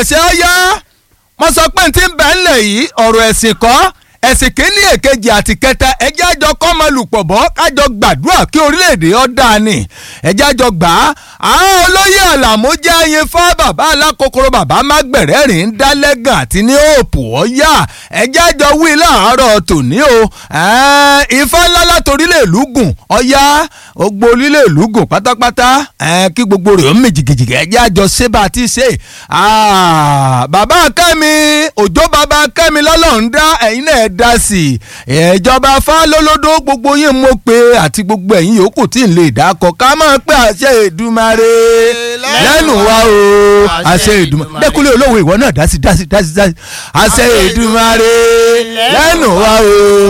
àṣẹ ọyá mo sọ pé n ti ń bẹ̀ ńlẹ̀ yìí ọ̀rọ̀ ẹ̀sìn kọ́ ẹ̀sìn kìíní èkejì àti kẹta ẹjẹ́ àjọ kọ́mọlùpọ̀ bọ́ kájọ gbàdúrà kí orílẹ̀-èdè ọ̀dà ni ẹjẹ́ àjọ gbà á àwọn olóyè àlàmú jẹ́ ayin fá bàbá alákòókòrò bàbá mágbẹ̀rẹ́ rìn ń dá lẹ́gàn àti ní òòpù ọ̀yà ẹjẹ́ àjọ wí láàárọ̀ tòní o ifá ńlá látorílẹ̀ lùgùn ọ̀yà gbogbo orílẹ̀ lùgùn pátápátá kí gbogbo rẹ̀ ó mì jìgìjìgì ẹjẹ́ àjọ ṣé bá a ti ṣe bàbá kẹ́mi òjò bàbá kẹ́mi lọ́lọ́run dá ẹ̀yin náà dá sí i ìjọba fálólódó gbogbo yín mo pé àti gbogbo ẹ̀yin yòókù tí ń lè dákọ̀ ká máa pé àṣẹ Èdùmàrè lẹ́nu wa o àṣẹ Èdùmàrè dẹ́kunlé olówó ìwọ náà dá sí dá sí dá sí àṣẹ Èdùmàrè lẹ́nu wa o.